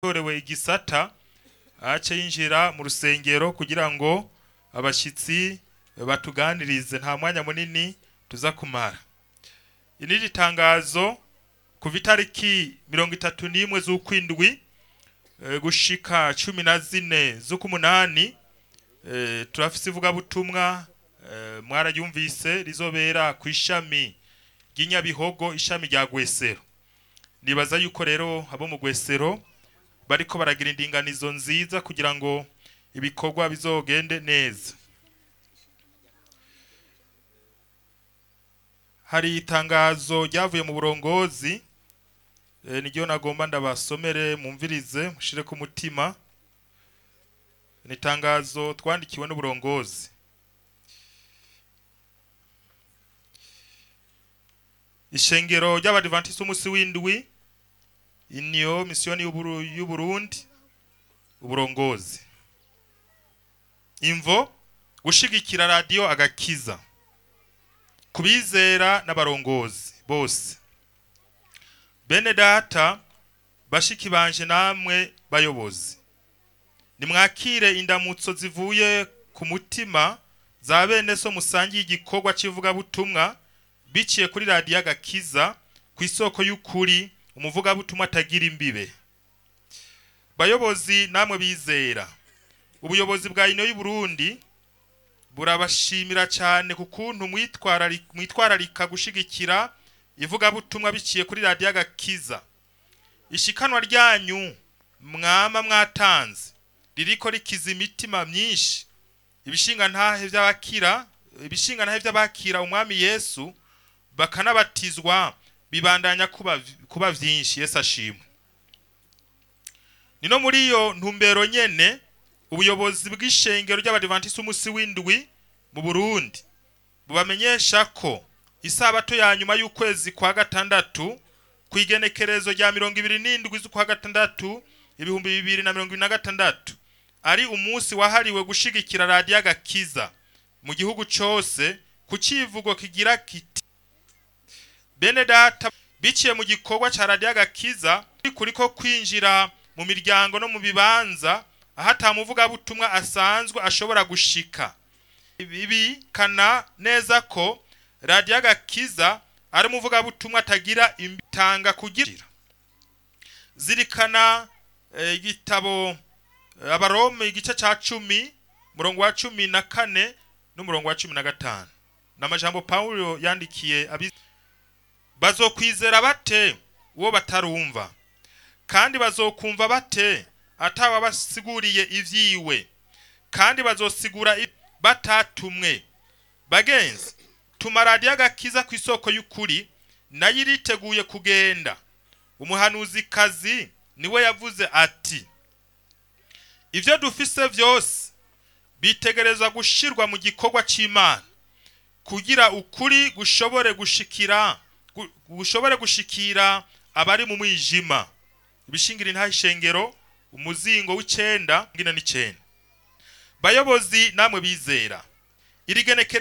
torewe igisata ace yinjira mu rusengero kugira ngo abashitsi batuganirize nta mwanya munini tuza kumara iniri tangazo kuva itariki mirongo itatu n'imwe z'ukwindwi eh, gushika cumi na zine z'ukumunani eh, turafise ivugabutumwa eh, mwararyumvise rizobera ku ishami ry'inyabihogo ishami rya gwesero nibaza yuko rero abo mu gwesero bariko baragira indinganizo nziza kugira ngo ibikorwa bizogende neza hari itangazo ryavuye mu burongozi e, niryo nagomba ndabasomere mumvirize mushire ku mutima ni itangazo twandikiwe n'uburongozi ishengero ry'abadivantisi umunsi w'indwi iniyo misiyoni y'Uburu- y'uburundi uburongozi imvo gushigikira radiyo agakiza kubizera n'abarongozi bose bene data bashiki banje namwe bayobozi nimwakire indamutso zivuye ku mutima za bene so musangiye igikorwa cy'ivugabutumwa biciye kuri radiyo agakiza ku isoko y'ukuri umuvugabutumwa atagira imbibe bayobozi namwe bizera ubuyobozi bwa ino y'uburundi burabashimira cyane ku kuntu mwitwarari- mwitwararika gushigikira ivugabutumwa biciye kuri radiyo agakiza ishikanwa ryanyu mwama mwatanze ririko rikiza imitima myinshi ibishinga ntahe by'abakira ibishinga ntahe by'abakira umwami yesu bakanabatizwa bibandanya kuba kuba vyinshi yesu ashimwe nino muri iyo ntumbero nyene ubuyobozi bw'ishengero ry'abadivantisi umunsi w'indwi mu burundi bubamenyesha ko isabato ya nyuma y'ukwezi kwa gatandatu ku igenekerezo rya mirongo ibiri n'indwi z'ukwa gatandatu ibihumbi bibiri na mirongo ibiri na gatandatu ari umunsi wahariwe gushigikira radiyo agakiza mu gihugu cose ku civugo kigira kiti bene data biciye mu gikorwa ca radiyo agakiza kuriko kwinjira mu miryango no mu bibanza aho atamuvugabutumwa asanzwe ashobora gushika ibi kana neza ko radiyo agakiza ari umuvugabutumwa atagira imbitanga kugira zirikana eh, igitabo eh, abarome igice ca cumi murongo wa cumi na kane n'umurongo wa cumi na gatanu n'amajambo pawulo yandikiye abi bazokwizera bate uwo batarumva kandi bazokumva bate atawabasiguriye ivyiwe kandi bazosigura i- batatumwe bagenzi tuma radiyo agakiza ku isoko y'ukuri nayo iriteguye kugenda umuhanuzikazi niwe yavuze ati ivyo dufise vyose bitegerezwa gushirwa mu gikorwa c'imana kugira ukuri gushobore gushikira gu- gushobore gushikira abari mu mwijima ibishingira intaha ishengero umuzingo w'icenda ngina n'icenda bayobozi namwe bizera iri genekere